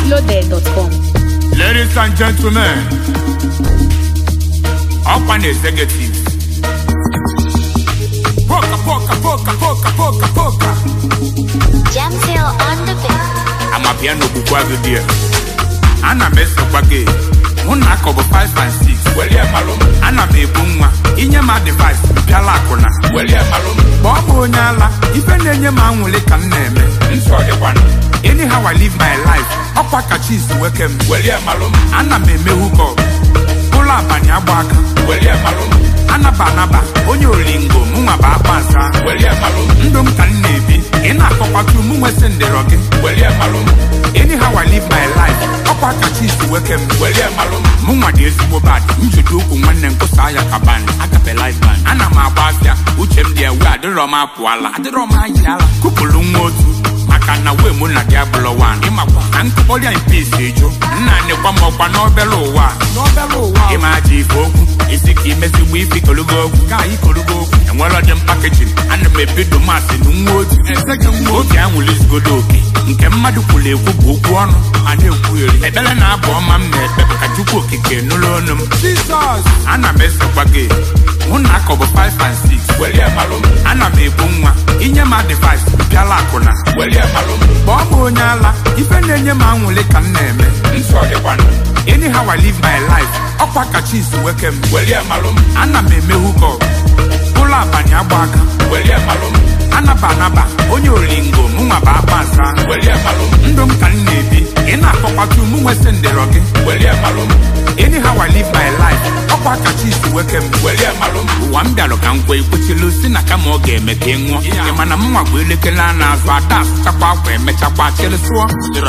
pointloaded.com. Ladies and gentlemen, up an executive. Poka, poka, poka, poka, poka, poka. Jamsil on the beat. I'm a piano bukwa good Ana m esokwa gị mụ na akọbụ 5 and 6 welie malụ m ana m ebu nwa inye m advice bịala akwụna welie malụ m ma ọ bụ onye ala ife na-enye m anwụlị ka m na-eme nsọ dịkwana anyhow I live my life ọkwa ka chi si weke m welie malụ m ana m eme hukọp ụlọ abalị agba aka welie malụ m anaba anaba onye olingo mụnwa bụ akpa nsa welie malụ m ndụ m ka m na-ebi ị na-akọkwatu mụ nwesị ndịrọ gị welie malụ m anyhow I live my life ọkwa ka chi si weke m welie malụ m mụnwa dị ezigbo bad njide ụkwụ nwanne m kwụsa ya ka ban agape life ban ana m agba afịa uche m dị ewe adịrọ m apụala adịrọ m ayịala kụpụrụ nwa otu maka na wee mụ na gị abụlọ wan ịmakwa ka nkụkpọrịa mpesi ejo nna nekwa m ọkwa n'obere ụwa ịma aja ife okwu isi ka imezigbo ife kologo okwu ka anyị kologo okwu enwere ọdị m pakejin ana m ebido masị na nwa otu obi anwụlizigodo oke nke mmadụ kwuru ekwu bụ okwu ọnụ a na-ekwugheri ekpere na abụ ọma m na-ekpe bụ ka chukwu okike nụrụ ọnụ m ana m esokwa gị mụ na akọbụ 5 and 6 welie malụ m ana m ebu nwa inye m advice bịala akwụna welie malụ m ma ọ bụ onye ala ife na-enye m anwụlị ka m na-eme nsọ dịkwana anyhow I live my life ọkwa ka chi si weke m welie malụ m ana m eme hukọp ụlọ abalị agba aka welie malụ m anaba anaba onye olingo mụnwa bụ akpa nsa welie malụ m ndụ m ka m na-ebi ị na-akọkwatu mụ nwesị ndịrọ gị welie malụ m anyhow I live my life ọkwa ka chi si weke m welie malụ m ụwa m bịalụ ka m kwe ikwechilu si na kama ọ ga-eme ka ị nwụọ ị ma na mụnwa bụ elekere a na-azụ ada asụchakwa akwa emechakwa chịrị sụọ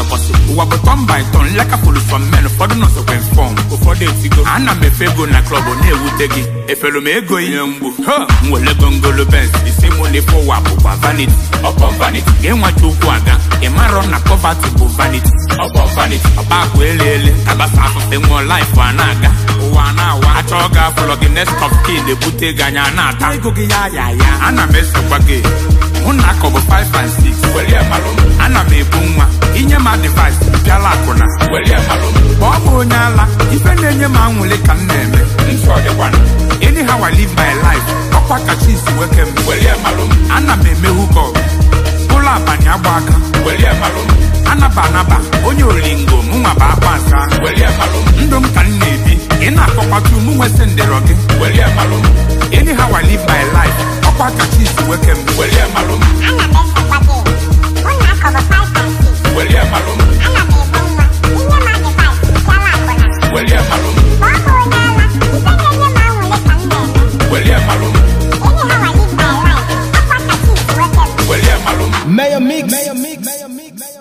ụwa bụ tọn by tọn lekapụrụ sọ men ụfọdụ nọsokwe fọm ụfọdụ etigo ana m efe ego na klọb na-ewute gị efere m ego ihe mgbu ha m were gongolo bens isi mụ na ife ụwa bụkwa vanity ọkpọ vanity ga-enweta okwu aga ị marọ na poverty bụ vanity ọkpọ vanity ọba akwa ele ele tabasa afụfe nwụọ life a na-aga ụwa a na-awa achọọ ga afụlọ gị next of kin ebute gị anya na-ata ego gị ya ya ya ana m esokwa gị mụ na akọbụ 5 and 6 welie malụ m ana m ebu nwa inye m advice bịala akwụna welie malụ m ma ọ bụ onye ala ife na-enye m anwụlị ka m na-eme nsọ dịkwana anyhow I live my life ọkwa ka chi si weke m welie malụ m ana m eme hukọp ụlọ abalị agba aka welie malụ m anaba anaba onye olingo mụnwa bụ akpa nsa welie malụ m ndụ m ka m na-ebi ị na-akọkwatu mụ nwesị ndịrọ gị welie malụ m anyhow I live my life ọkwa ka chi si weke m welie malụ m Ana m esokwa gị. Mụ na akọbụ 5 and 6. welie malụ m Ana m ebu nwa. Inye m advice. Bịala akwụna. welie malụ m Ma ọ bụ onye ala, ife na-enye m anwụlị ka m na-eme. welie malụ m Anyhow I live my life. Ọkwa ka chi si weke m. welie malụ m Mayor Mix. Mayor Mix. Mayor Mix.